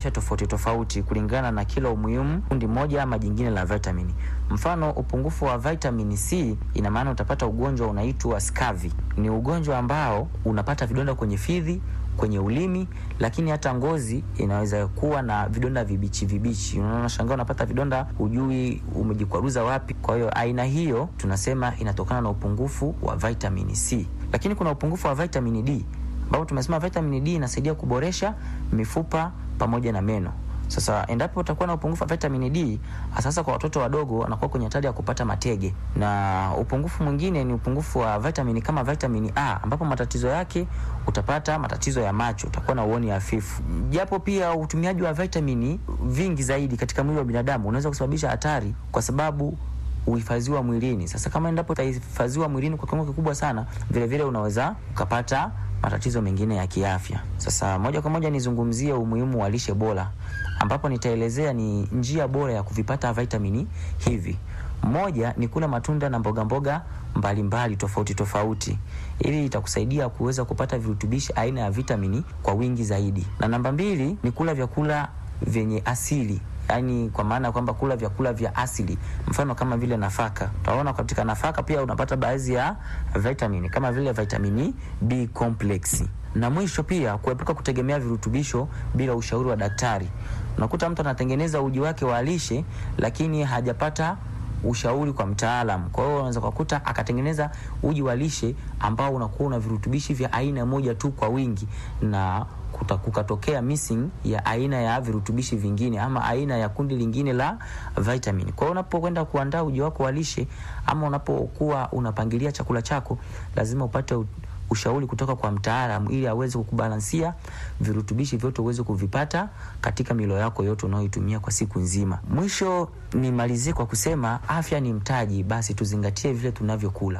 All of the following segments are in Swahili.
afya tofauti tofauti kulingana na kila umuhimu kundi moja ama jingine la vitamini. Mfano, upungufu wa vitamini C ina maana utapata ugonjwa unaitwa scurvy. Ni ugonjwa ambao unapata vidonda kwenye fizi kwenye ulimi, lakini hata ngozi inaweza kuwa na vidonda vibichi vibichi. Unaona, shangaa unapata vidonda, hujui umejikwaruza wapi. Kwa hiyo aina hiyo tunasema inatokana na upungufu wa vitamini C. Lakini kuna upungufu wa vitamini D ambapo tumesema vitamini D inasaidia kuboresha mifupa pamoja na meno. Sasa endapo utakuwa na upungufu wa vitamini D, sasa kwa watoto wadogo wanakuwa kwenye hatari ya kupata matege. Na upungufu mwingine ni upungufu wa vitamini kama vitamini A, ambapo matatizo yake utapata matatizo ya macho, utakuwa na uoni hafifu. Japo pia utumiaji wa vitamini vingi zaidi katika mwili wa binadamu unaweza kusababisha hatari, kwa sababu uhifadhiwa mwilini. Sasa kama endapo utahifadhiwa mwilini kwa kiwango kikubwa sana, vile vile unaweza ukapata matatizo mengine ya kiafya. Sasa moja kwa moja nizungumzie umuhimu wa lishe bora, ambapo nitaelezea ni njia bora ya kuvipata vitamini hivi. Moja ni kula matunda na mboga mboga mbalimbali tofauti tofauti, ili itakusaidia kuweza kupata virutubishi aina ya vitamini kwa wingi zaidi. Na namba mbili ni kula vyakula vyenye asili yaani kwa maana ya kwamba kula vyakula vya asili, mfano kama vile nafaka. Utaona katika nafaka pia unapata baadhi ya vitamini kama vile vitamini B complex. Na mwisho pia kuepuka kutegemea virutubisho bila ushauri wa daktari. Unakuta mtu anatengeneza uji wake wa lishe lakini hajapata ushauri kwa mtaalam. Kwa hiyo unaweza kukuta akatengeneza uji wa lishe ambao unakuwa una virutubishi vya aina moja tu kwa wingi na kukatokea missing ya aina ya virutubishi vingine ama aina ya kundi lingine la vitamini. Kwa hiyo unapokwenda kuandaa uji wako wa lishe ama unapokuwa unapangilia chakula chako, lazima upate ushauri kutoka kwa mtaalamu ili aweze kukubalansia virutubishi vyote uweze kuvipata katika milo yako yote unayoitumia kwa siku nzima. Mwisho nimalizie kwa kusema afya ni mtaji, basi tuzingatie vile tunavyokula.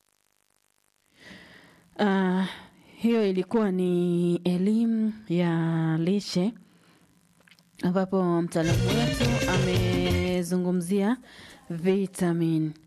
Uh, hiyo ilikuwa ni elimu ya lishe ambapo mtaalamu wetu amezungumzia vitamini.